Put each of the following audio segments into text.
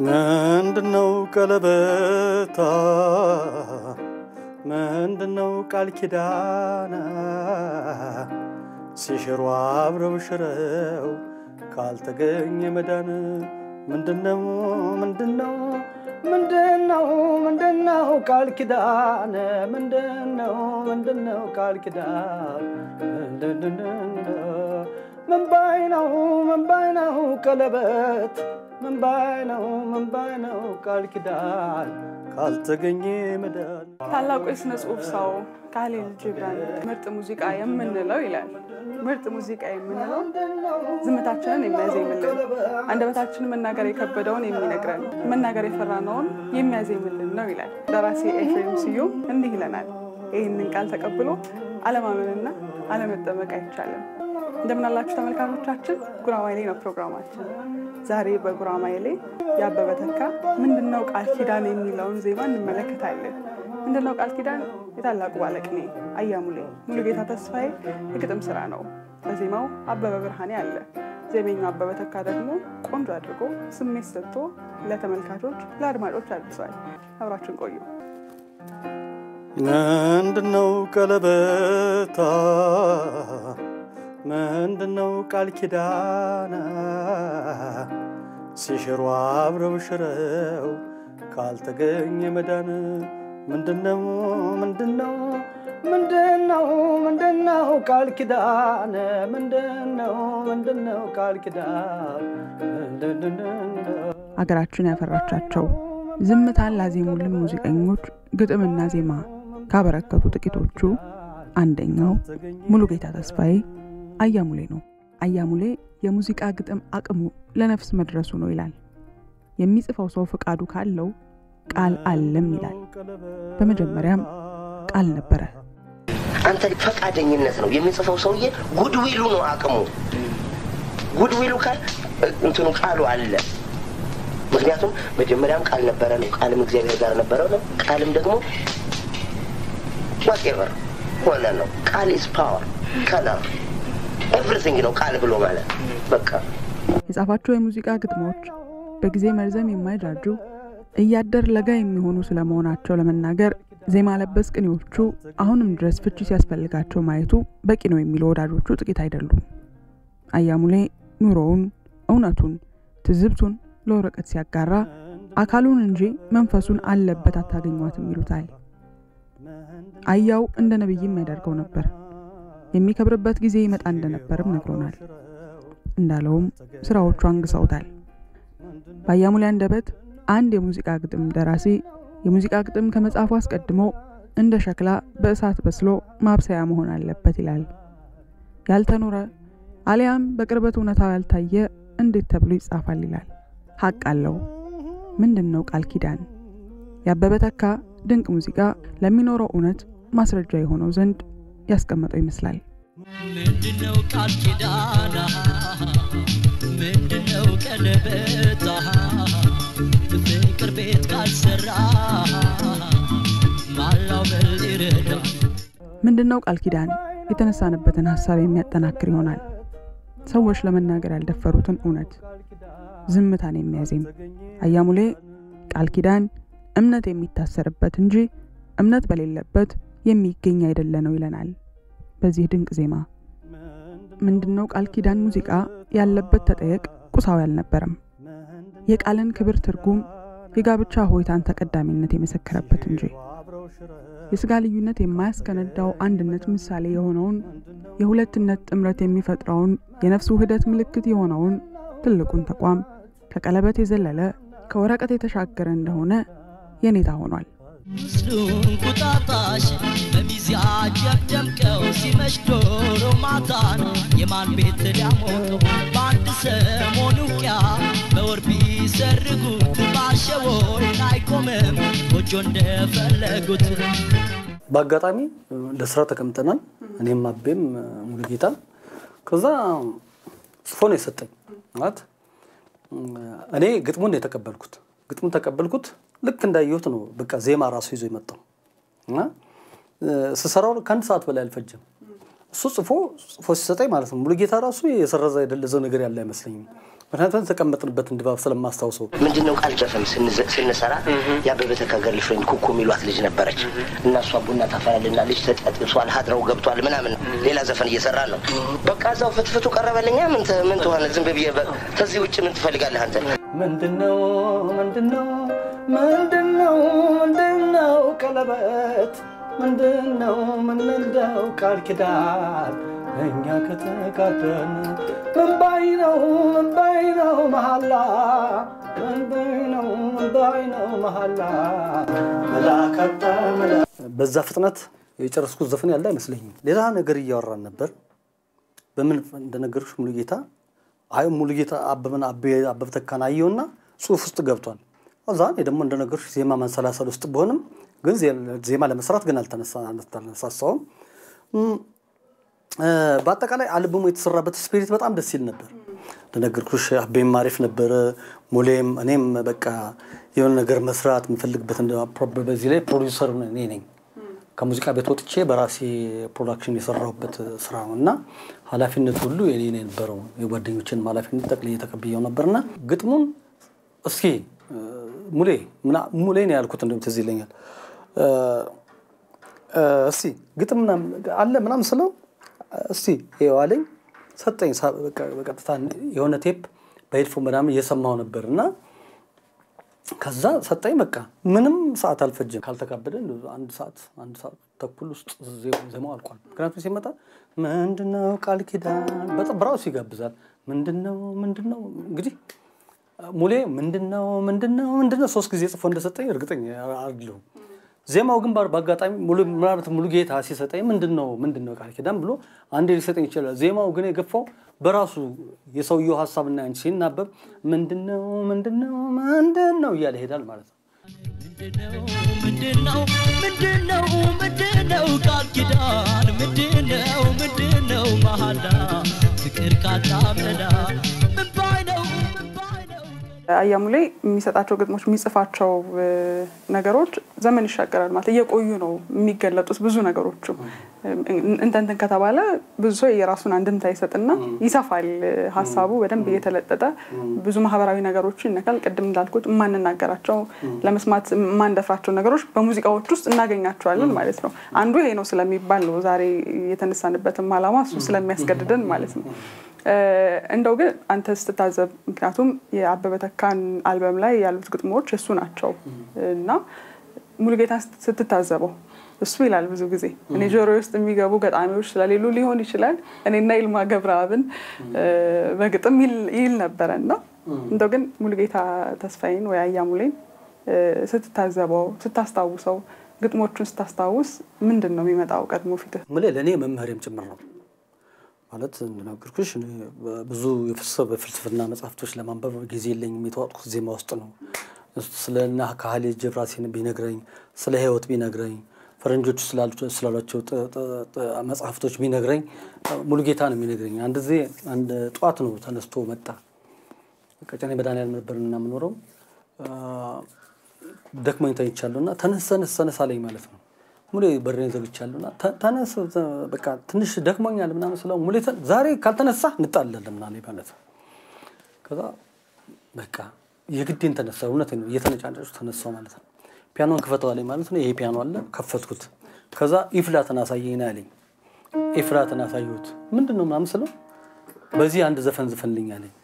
ምንድነው ቀለበታ ምንድነው ቃል ኪዳና ሲሽሩ አብረው ሽረው ካልተገኘ መዳን ምንድነው ምንድነው ምንድነው ምንድነው ቃል ኪዳን ምንድነው ምንድነው ቃል ኪዳን ምን ባይ ነው ምን ባይ ነው ቀለበት ምን ባይ ነው ምን ባይ ነው ቃል ኪዳን ካልተገኘ መዳን ታላቁ የስነ ጽሁፍ ሰው ካሊል ጂብራን ምርጥ ሙዚቃ የምንለው ይላል። ምርጥ ሙዚቃ የምንለው ዝምታችንን የሚያዜምልን፣ አንደበታችንን መናገር የከበደውን የሚነግረን፣ መናገር የፈራነውን የሚያዜምልን ነው ይላል። ደራሲ ኤፍሬም ስዩም እንዲህ ይለናል። ይህንን ቃል ተቀብሎ አለማመንና አለመጠመቅ አይቻልም። እንደምናላችሁ ተመልካቾቻችን፣ ጉራማይሌ ነው ፕሮግራማችን። ዛሬ በጉራማይሌ የአበበ ተካ ምንድነው ቃል ኪዳን የሚለውን ዜማ እንመለከታለን። ምንድነው ቃል ኪዳን የታላቁ ባለቅኔ አያሙሌ ሙሉጌታ ተስፋዬ የግጥም ስራ ነው። በዜማው አበበ ብርሃኔ አለ። ዜመኛው አበበ ተካ ደግሞ ቆንጆ አድርጎ ስሜት ሰጥቶ ለተመልካቾች ለአድማጮች አድርሷል። አብራችን ቆዩ። ምንድነው ቀለበታ ምንድነው ቃል ኪዳና ሲሽሩ አብረው ሽረው ካልተገኘ መዳን ምንድነው ምንድነው ምንድነው ምንድነው ቃል ኪዳን ምንድነው ምንድነው ቃል ኪዳን አገራችን ያፈራቻቸው ዝምታን ላዜሙልን ሙዚቀኞች ግጥምና ዜማ ካበረከቱ ጥቂቶቹ አንደኛው ሙሉጌታ ተስፋዬ አያሙሌ ነው። አያሙሌ የሙዚቃ ግጥም አቅሙ ለነፍስ መድረሱ ነው ይላል። የሚጽፈው ሰው ፈቃዱ ካለው ቃል አለም ይላል። በመጀመሪያም ቃል ነበረ። አንተ ፈቃደኝነት ነው የሚጽፈው ሰውዬ ጉድዊሉ ነው አቅሙ። ጉድዊሉ ካል እንትኑ ቃሉ አለ። ምክንያቱም መጀመሪያም ቃል ነበረ ነው፣ ቃልም እግዚአብሔር ጋር ነበረ ነው፣ ቃልም ደግሞ ዋቴቨር ሆነ ነው። ቃል ኢዝ ፓወር ከለር ኤቭሪቲንግ ነው ቃል ብሎ ማለት በቃ የጻፋቸው የሙዚቃ ግጥሞች በጊዜ መርዘም የማይጃጁ እያደር ለጋ የሚሆኑ ስለመሆናቸው ለመናገር ዜማ ለበስ ቅኔዎቹ አሁንም ድረስ ፍቺ ሲያስፈልጋቸው ማየቱ በቂ ነው የሚሉ ወዳጆቹ ጥቂት አይደሉም። አያሙሌ ኑሮውን፣ እውነቱን፣ ትዝብቱን ለወረቀት ሲያጋራ አካሉን እንጂ መንፈሱን አለበት አታገኟትም ይሉታል። አያው እንደ ነቢይም ያደርገው ነበር። የሚከብርበት ጊዜ ይመጣ እንደነበርም ነግሮናል። እንዳለውም ስራዎቹ አንግሰውታል። በአያሙሌ አንደበት አንድ የሙዚቃ ግጥም ደራሲ የሙዚቃ ግጥም ከመጻፉ አስቀድሞ እንደ ሸክላ በእሳት በስሎ ማብሰያ መሆን አለበት ይላል። ያልተኖረ አሊያም በቅርበት እውነታው ያልታየ እንዴት ተብሎ ይጻፋል ይላል። ሀቅ አለው። ምንድን ነው ቃል ኪዳን? የአበበ ተካ ድንቅ ሙዚቃ ለሚኖረው እውነት ማስረጃ የሆነው ዘንድ ያስቀመጠው ይመስላል። ምንድነው ቃል ኪዳና? ምንድነው ቀለበታ? ፍቅር ቤት ካልሰራ ማላው ምን ሊረዳ? ምንድን ነው ቃል ኪዳን? የተነሳንበትን ሀሳብ የሚያጠናክር ይሆናል። ሰዎች ለመናገር ያልደፈሩትን እውነት፣ ዝምታን የሚያዜም አያሙሌ ቃል ኪዳን እምነት የሚታሰርበት እንጂ እምነት በሌለበት የሚገኝ አይደለ ነው ይለናል። በዚህ ድንቅ ዜማ ምንድነው ቃል ኪዳን ሙዚቃ ያለበት ተጠየቅ ቁሳዊ አልነበረም። የቃልን ክብር ትርጉም፣ የጋብቻ ሆይታን ተቀዳሚነት የመሰከረበት እንጂ የስጋ ልዩነት የማያስከነዳው አንድነት ምሳሌ የሆነውን የሁለትነት ጥምረት የሚፈጥረውን የነፍስ ውህደት ምልክት የሆነውን ትልቁን ተቋም ከቀለበት የዘለለ ከወረቀት የተሻገረ እንደሆነ የኔታ ሆኗል። ምስሉን ቁጣጣሽ በሚዚያጀብ ደምቀው ሲመሽ ዶሮ ማታን የማን ቤት ሊያሞቁ በአንድ ሰሞን ውቅያ በወር ቢሰርጉት ባሸወይን አይቆምም ጎጆ እንደፈለጉት በአጋጣሚ ለስራ ተቀምጠናል። እኔም አቤም ሙሉጌታ ከዛ ጽፎ ነው የሰጠኝ ማለት እኔ ግጥሙን የተቀበልኩት ግጥሙን ተቀበልኩት ልክ እንዳየሁት ነው በቃ ዜማ ራሱ ይዞ የመጣው እና ስሰራው ከአንድ ሰዓት በላይ አልፈጀም። እሱ ጽፎ ጽፎ ሲሰጠኝ ማለት ነው ሙሉጌታ ራሱ የሰረዘ የደለዘው ነገር ያለ አይመስለኝም። ምክንያቱም የተቀመጥንበትን ድባብ ስለማስታውሰው ምንድነው ቃል ጨፈም ስንዘ- ስንሰራ የአበበ ተካ ገርልፍሬንድ ኩኩ የሚሏት ልጅ ነበረች እና እሷ ቡና ታፈላልና ልጅ ተጠጥሷል ሀድረው ገብቷል ምናምን ሌላ ዘፈን እየሰራን ነው። በቃ እዛው ፍትፍቱ ቀረበልኛ ምን ት- ምን ትሆነ ዝም ብዬ በ- ከዚህ ውጭ ምን ትፈልጋለህ አንተ? ምንድነው ምንድነው ምንድነው ምንድነው ቀለበት ምንድነው ምንድነው ቃል ኪዳን እኛ ከተጋደን ምንባይ ነው ምንባይ ነው መሐላ ምንባይ ነው ምንባይ ነው መሐላ መላከታ በዛ ፍጥነት የጨረስኩት ዘፈን ያለ አይመስለኝም። ሌላ ነገር እያወራን ነበር። በምን እንደነገርኩሽ ሙሉጌታ አይ ሙሉጌታ አበበን አቤ- አበበ ተካን አየውና ጽሁፍ ውስጥ ገብቷል። እዛ እኔ ደግሞ እንደነገርኩሽ ዜማ ማንሰላሰል ውስጥ ብሆንም ግን ዜ- ዜማ ለመስራት ግን አልተነሳ- አልተነሳሳውም። እም፣ እ፣ በአጠቃላይ አልበሙ የተሰራበት ስፒሪት በጣም ደስ ይል ነበር። እንደነገርኩሽ አቤም አሪፍ ነበረ፣ ሙሌም እኔም በቃ የሆነ ነገር መስራት የምፈልግበት እንደ- ፕሮ- በዚህ ላይ ፕሮዲውሰር እኔ ነኝ። ከሙዚቃ ቤት ወጥቼ በራሴ ፕሮዳክሽን የሰራሁበት ስራ ነው እና ኃላፊነት ሁሉ የኔ ነው የነበረው። የጓደኞችን ኃላፊነት ጠቅልዬ ተቀብዬው ነበርና ግጥሙን እስኪ እ፣ ሙሌ ምና- ሙሌ ነው ያልኩት እንደውም ትዝ ይለኛል እ፣ እ፣ እስቲ ግጥም ምናምን አለ ምናምን ስለው እስቲ ይኸው አለኝ ሰጠኝ። ሳ- በቃ- በቀጥታ የሆነ ቴፕ በሄድፎን ምናምን እየሰማው ነበር እና ከዛ ሰጠኝ። በቃ ምንም ሰዓት አልፈጀም። ካልተካበደ እንደው አንድ ሰዓት አንድ ሰዓት ተኩል ውስጥ ዜ- ዜማው አልቋል። ምክንያቱም ሲመጣ ምንድነው ቃል ኪዳን በጣም በራሱ ይጋብዛል። ምንድነው ምንድነው እንግዲህ ሙሌ ምንድነው ምንድነው ምንድነው ሶስት ጊዜ ጽፎ እንደሰጠኝ እርግጠኛ አይደለሁም። ዜማው ግን ባር- በአጋጣሚ ሙሉ ምናልባት ሙሉ ጌታ ሲሰጠኝ ምንድነው ምንድነው ቃል ኪዳን ብሎ አንዴ ሊሰጠኝ ይችላል። ዜማው ግን የገፋው በራሱ የሰውየው ሀሳብና አንቺ ሲናበብ ምንድነው ምንድነው ምንድነው እያለ ይሄዳል ማለት ነው። ምንድነው ምንድነው ምንድነው ምንድነው ቃል ኪዳን ምንድነው ምንድነው መሐላ ፍቅር ካጣመዳ ምን ባይ ነው ምን ባይ ነው አያሙሌ የሚሰጣቸው ግጥሞች የሚጽፋቸው እ፣ ነገሮች ዘመን ይሻገራል ማለት እየቆዩ ነው የሚገለጡት ብዙ ነገሮቹ እንተንትን ከተባለ ብዙ ሰው የራሱን አንድምታ ይሰጥና ይሰፋል እ፣ ሀሳቡ በደንብ እየተለጠጠ ብዙ ማህበራዊ ነገሮችን ይነካል። ቅድም እንዳልኩት የማንናገራቸው ለመስማት የማንደፍራቸው ነገሮች በሙዚቃዎች ውስጥ እናገኛቸዋለን ማለት ነው። አንዱ ይሄ ነው ስለሚባል ነው ዛሬ የተነሳንበትም ዓላማ እሱ ስለሚያስገድደን ማለት ነው። እ፣ እንደው ግን አንተ ስትታዘብ ምክንያቱም የአበበ ተካን አልበም ላይ ያሉት ግጥሞች እሱ ናቸው እና ሙሉጌታ ስትታዘበው እሱ ይላል ብዙ ጊዜ እኔ ጆሮ ውስጥ የሚገቡ ገጣሚዎች ስለሌሉ ሊሆን ይችላል እኔና ይልማ ገብረአብን እ፣ በግጥም ይል- ይል ነበረ እና እንደው ግን ሙሉጌታ ተስፋዬን ወይ አያሙሌን እ፣ ስትታዘበው ስታስታውሰው ግጥሞቹን ስታስታውስ ምንድን ነው የሚመጣው ቀድሞ ፊትህ? ምሌ ለእኔ መምህሬም ጭምር ነው ማለት እንደነገርኩሽ እኔ ብዙ የፍልስፍ- በፍልስፍና መጽሐፍቶች ለማንበብ ጊዜ የለኝም። የተዋጥኩት ዜማ ውስጥ ነው። ስለ ና ካህሌ ጀብራሲን ቢነግረኝ፣ ስለ ህይወት ቢነግረኝ፣ ፈረንጆቹ ስላሉ- ስላሏቸው ጥ- ጥ- ጥ- መጽሐፍቶች ቢነግረኝ ሙሉ ጌታ ነው የሚነግረኝ። አንድ ጊዜ አንድ ጠዋት ነው ተነስቶ መጣ። ቀጨኔ መድኃኒዓለም ነበር እና የምኖረው ደክሞኝ ተኝቻለሁ እና ተነስ ተነስ ተነስ አለኝ ማለት ነው። ሙሌ በሬን ዘግቻለሁ እና ተ- ተነስ ተ- በቃ ትንሽ ደክሞኛል ምናምን ስለው ሙሌ ተ- ዛሬ ካልተነሳ እንጣላለን ምናምን አለኝ ማለት ነው። ከዛ በቃ የግዴን ተነሳ። እውነቴን ነው እየተነጫነጩ ተነሳው ማለት ነው። ፒያኖን ክፈተው አለኝ ማለት ነው። ይሄ ፒያኖ አለ ከፈትኩት። ከዛ ኢፍላትን አሳየኝ ነው ያለኝ። ኢፍላትን አሳየሁት። ምንድን ነው ምናምን ስለው በዚህ አንድ ዘፈን ዝፈንልኝ አለኝ።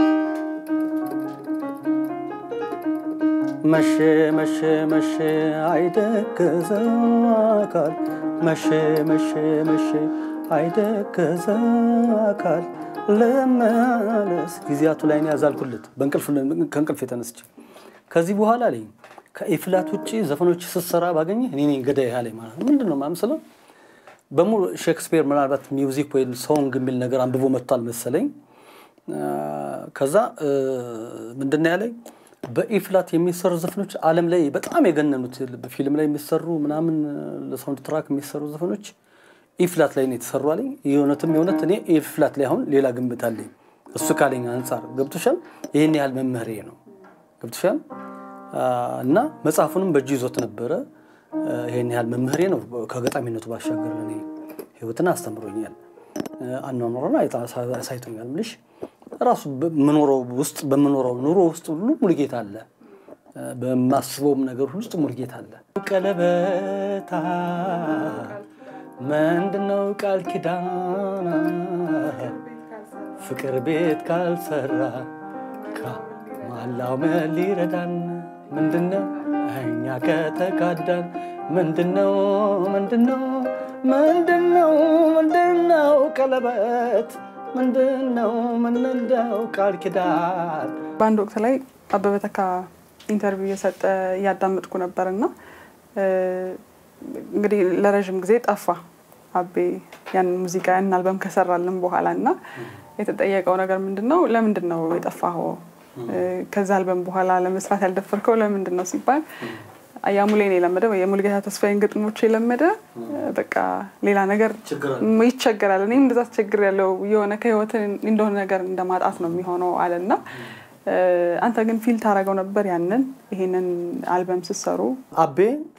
መሸ መሸ መሸ አይደገዘ አካል መሸ መሸ መሸ አይደገዘ አካል ለመለስ ጊዜያቱ ላይ ነው ያዛልኩለት በእንቅልፍ ከእንቅልፍ የተነስቼ ከዚህ በኋላ አለኝ ከኢፍላት ውጭ ዘፈኖች ስትሰራ ባገኘ እኔ ነኝ ገዳይ አለኝ ማለት ነው። ምንድን ነው ምናምን ስለው በሙሉ ሼክስፒር ምናልባት ሚውዚክ ወይም ሶንግ የሚል ነገር አንብቦ መጥቷል መሰለኝ። ከዛ ምንድን ነው ያለኝ በኢፍላት የሚሰሩ ዘፈኖች ዓለም ላይ በጣም የገነኑት በፊልም ላይ የሚሰሩ ምናምን ለሳውንድ ትራክ የሚሰሩ ዘፈኖች ኢፍላት ላይ ነው የተሰሩ አለኝ። የእውነትም የእውነት እኔ ኢፍላት ላይ አሁን ሌላ ግምት አለኝ። እሱ ካለኝ አንጻር ገብቶሻል። ይህን ያህል መምህሬ ነው ገብቶሻል። እና መጽሐፉንም በእጁ ይዞት ነበረ። ይህን ያህል መምህሬ ነው። ከገጣሚነቱ ባሻገር ለእኔ ህይወትን አስተምሮኛል፣ አኗኗርን አሳይቶኛል። ምልሽ ራሱ በምኖረው ውስጥ በምኖረው ኑሮ ውስጥ ሁሉ ሙሉጌታ አለ። በማስበውም ነገር ውስጥ ሙሉጌታ አለ። ቀለበታ ምንድነው ቃል ኪዳን ፍቅር ቤት ካልሰራ ከማላው ምን ሊረዳን ምንድነው እኛ ከተካዳን ምንድነው ምንድነው ምንድነው ምንድነው ቀለበት ምንድነው ምንድነው ቃል ኪዳን በአንድ ወቅት ላይ አበበ ተካ ኢንተርቪው እየሰጠ እያዳመጥኩ ነበር እና እንግዲህ ለረዥም ጊዜ ጠፋ አቤ ያንን ሙዚቃ ያንን አልበም ከሰራልን በኋላ እና የተጠየቀው ነገር ምንድን ነው ለምንድን ነው የጠፋኸው ከዛ አልበም በኋላ ለመስራት ያልደፈርከው ለምንድን ነው ሲባል አያሙሌን የለመደ ወይ የሙሉጌታ ተስፋዬን ግጥሞች የለመደ በቃ ሌላ ነገር ይቸገራል። እኔም እንደዛ አስቸግር ያለው የሆነ ከህይወት እንደሆነ ነገር እንደማጣት ነው የሚሆነው አለና አንተ ግን ፊል ታደርገው ነበር ያንን ይሄንን አልበም ስትሰሩ? አቤ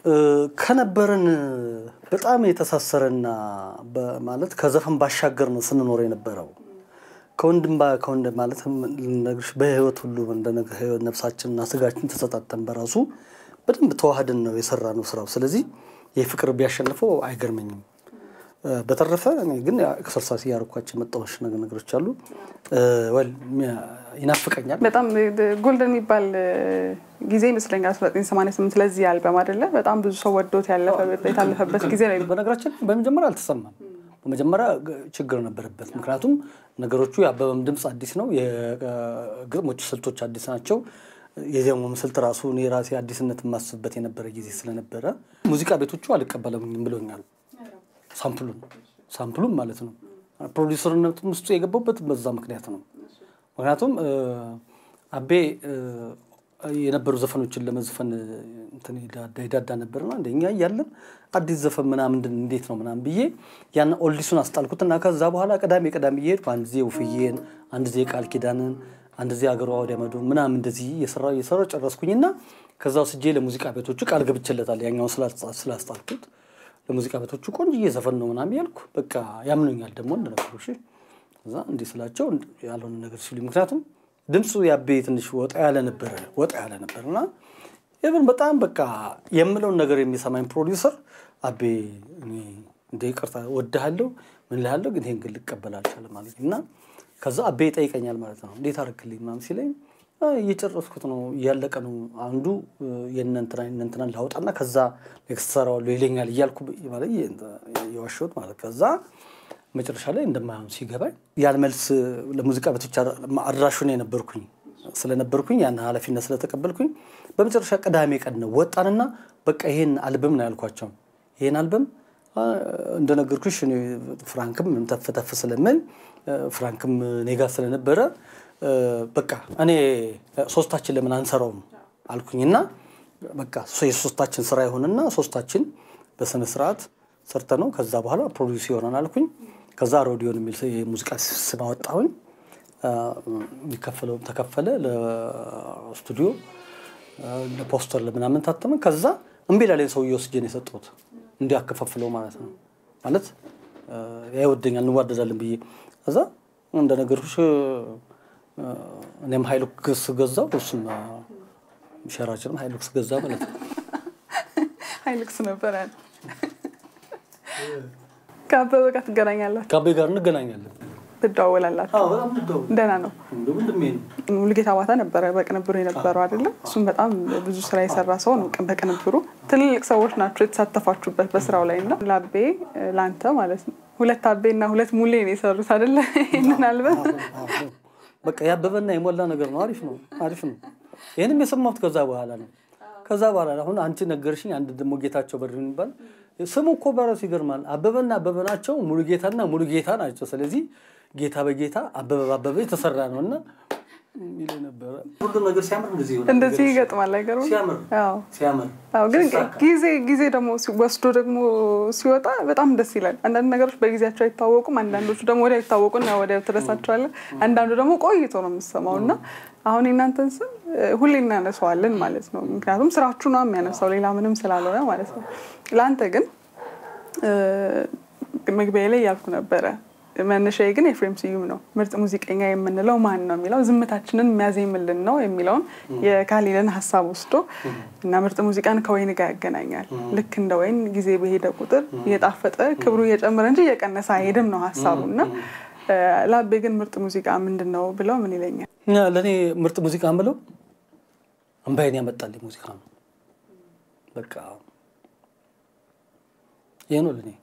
ከነበረን በጣም የተሳሰረና ማለት ከዘፈን ባሻገር ነው ስንኖር የነበረው ከወንድም ከወንድ ማለት ልነግርሽ በህይወት ሁሉ ነፍሳችንና ስጋችን ተሰጣጠን በራሱ በደንብ ተዋህድን ነው የሰራ ነው ስራው። ስለዚህ ይህ ፍቅር ቢያሸንፈው አይገርመኝም። በተረፈ እኔ ግን ኤክሰርሳይዝ እያደረኳቸው የመጣዎች ነገሮች አሉ። ወል ይናፍቀኛል። በጣም ጎልደን የሚባል ጊዜ ይመስለኛል 1988 ለዚህ አልበም አይደለ? በጣም ብዙ ሰው ወዶት የታለፈበት ጊዜ ነው። በነገራችን በመጀመሪያ አልተሰማም። በመጀመሪያ ችግር ነበረበት። ምክንያቱም ነገሮቹ የአበበም ድምፅ አዲስ ነው፣ የግጥሞቹ ስልቶች አዲስ ናቸው። የዜማውም ስልት ራሱ እኔ ራሴ አዲስነት የማስብበት የነበረ ጊዜ ስለነበረ ሙዚቃ ቤቶቹ አልቀበለኝም ብሎኛል። ሳምፕሉን ሳምፕሉን ማለት ነው። ፕሮዲሰርነቱም ውስጡ የገባበት በዛ ምክንያት ነው። ምክንያቱም አቤ የነበሩ ዘፈኖችን ለመዝፈን ይዳዳ ነበርና እንደኛ እያለን አዲስ ዘፈን ምናምን እንዴት ነው ምናምን ብዬ ያን ኦልዲሱን አስጣልኩትና ከዛ በኋላ ቅዳሜ ቅዳሜ እየሄድኩ አንድ ጊዜ ውፍዬን፣ አንድ ጊዜ ቃል ኪዳንን፣ አንድ ጊዜ አገሯ ወዲያ መዶ ምናምን እንደዚህ እየሰራሁ እየሰራሁ ጨረስኩኝና ከዛ ስጄ ለሙዚቃ ቤቶቹ ቃል ገብቼለታል ያኛውን ስላስጣልኩት ለሙዚቃ ቤቶቹ ቆንጆዬ ዘፈን ነው ምናምን ያልኩ በቃ ያምኑኛል ደግሞ እንደነበሩ እሺ እዛ እንዲህ ስላቸው ያልሆነ ነገር ሲሉ ምክንያቱም ድምፁ ያቤ ትንሽ ወጣ ያለ ነበረ ወጣ ያለ ነበር እና ይብን በጣም በቃ የምለውን ነገር የሚሰማኝ ፕሮዲውሰር አቤ እኔ እንደ ይቅርታ ወድሃለሁ ምን ልሃለሁ ግን ይሄን ግን ልቀበል አልቻለም ማለት እና ከዛ አቤ ይጠይቀኛል ማለት ነው እንዴት አደረክልኝ ምናምን ሲለኝ እየጨረስኩት ነው እያለቀ ነው አንዱ የእነንትና የእነንትናን ላውጣና ከዛ ኔክስት ሰራዋለሁ ይለኛል እያልኩ ማለት የዋሸሁት ማለት ከዛ መጨረሻ ላይ እንደማይሆን ሲገባኝ ያን መልስ ለሙዚቃ ቤቶች አድራሹን የነበርኩኝ ስለነበርኩኝ ያን ኃላፊነት ስለተቀበልኩኝ በመጨረሻ ቅዳሜ ቀን ነው ወጣንና በቃ ይሄን አልበም ነው ያልኳቸው። ይሄን አልበም እንደነገርኩሽ ፍራንክም ተፍተፍ ስለምል ፍራንክም እኔ ጋር ስለነበረ በቃ እኔ ሶስታችን ለምን አንሰራውም አልኩኝና በቃ የሶስታችን ስራ ይሆንና ሶስታችን በስነ ስርዓት ሰርተ ነው ከዛ በኋላ ፕሮዲስ ይሆናል አልኩኝ። ከዛ ሮዲዮን የሚል የሙዚቃ ስም አወጣሁኝ። የሚከፈለው ተከፈለ፣ ለስቱዲዮ ለፖስተር ለምናምን ታተመ። ከዛ እምቢ ላለኝ ሰውዬ ወስጄ ነው የሰጠሁት እንዲያከፋፍለው ማለት ነው። ማለት ያይወደኛል እንዋደዳለን ብዬ ከዛ እንደነገርኩሽ እኔም ሀይሉክስ ገዛው እሱም ሸራችንም ሀይሉክስ ገዛ ማለት ነው። ሀይሉክስ ነበረ። ከአበበ ጋር ትገናኛላችሁ? ከአቤ ጋር እንገናኛለን። ትደዋወላላችሁ? ደህና ነው። ሙሉጌታ ባታ ነበረ በቅንብሩ የነበረው አይደለም? እሱም በጣም ብዙ ስራ የሰራ ሰው ነው። በቅንብሩ ትልልቅ ሰዎች ናቸው የተሳተፋችሁበት በስራው ላይ እና ለአቤ ለአንተ ማለት ነው ሁለት አቤ እና ሁለት ሙሌ ነው የሰሩት አይደለ? ይህንን አልበም በቃ ያበበና የሞላ ነገር ነው። አሪፍ ነው፣ አሪፍ ነው። ይህንም የሰማሁት ከዛ በኋላ ነው። ከዛ በኋላ አሁን አንቺ ነገርሽኝ። አንድ ደግሞ ጌታቸው በር የሚባል ስሙ እኮ በራሱ ይገርማል። አበበና አበበ ናቸው፣ ሙሉ ጌታና ሙሉ ጌታ ናቸው። ስለዚህ ጌታ በጌታ አበበ በአበበ የተሰራ ነው እና ይለው ነበረ። ሁሉ ነገር ሲያምር እንደዚህ ይሆናል። እንደዚህ ይገጥማል። አይገርምም? ሲያምር አዎ። ሲያምር አዎ ግን ጊዜ ጊዜ ደግሞ ወስዶ ደግሞ ሲወጣ በጣም ደስ ይላል። አንዳንድ ነገሮች በጊዜያቸው አይታወቁም። አንዳንዶቹ ደግሞ ወዲያው ይታወቁና ወዲያው ትረሳቸዋለህ። አንዳንዱ ደግሞ ቆይቶ ነው የምሰማው እና አሁን የእናንተን ስም ሁሌ እናነሳዋለን ማለት ነው። ምክንያቱም ስራችሁ ነው የሚያነሳው ሌላ ምንም ስላልሆነ ማለት ነው። ለአንተ ግን መግቢያ ላይ ያልኩ ነበረ መነሻዬ ግን ኤፍሬም ስዩም ነው። ምርጥ ሙዚቀኛ የምንለው ማን ነው የሚለው ዝምታችንን የሚያዜምልን ነው የሚለውን የካሊልን ሀሳብ ወስዶ እና ምርጥ ሙዚቃን ከወይን ጋር ያገናኛል። ልክ እንደ ወይን ጊዜ በሄደ ቁጥር እየጣፈጠ ክብሩ እየጨመረ እንጂ እየቀነሰ አይሄድም ነው ሀሳቡ እና ለአቤ ግን ምርጥ ሙዚቃ ምንድን ነው ብለው ምን ይለኛል? ለእኔ ምርጥ ሙዚቃ ምለው እምባይን ያመጣልኝ ሙዚቃ ነው። በቃ ይህ ነው ለእኔ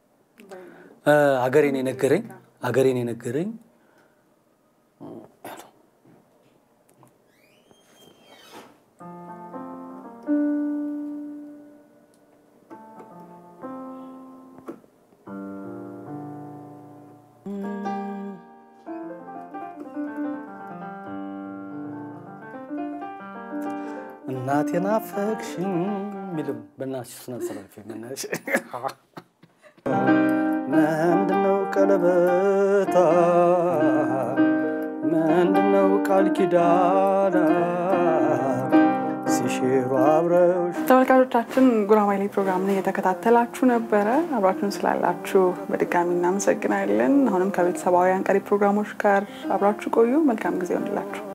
ሀገሬን የነገረኝ ሀገሬን የነገረኝ እናቴን አፈቅሽኝ የሚልም በእናትሽ ስነ ስርዓት የምናሽ ምንድነው ቀለበታ ምንድነው ቃል ኪዳና ሲሽሩ አብረው ተመልካቾቻችን ጉራማይሌ ፕሮግራምን እየተከታተላችሁ ነበረ። አብራችሁን ስላላችሁ በድጋሚ እናመሰግናለን። አሁንም ከቤተሰባውያን ቀሪ ፕሮግራሞች ጋር አብራችሁ ቆዩ። መልካም ጊዜ ይሆንላችሁ።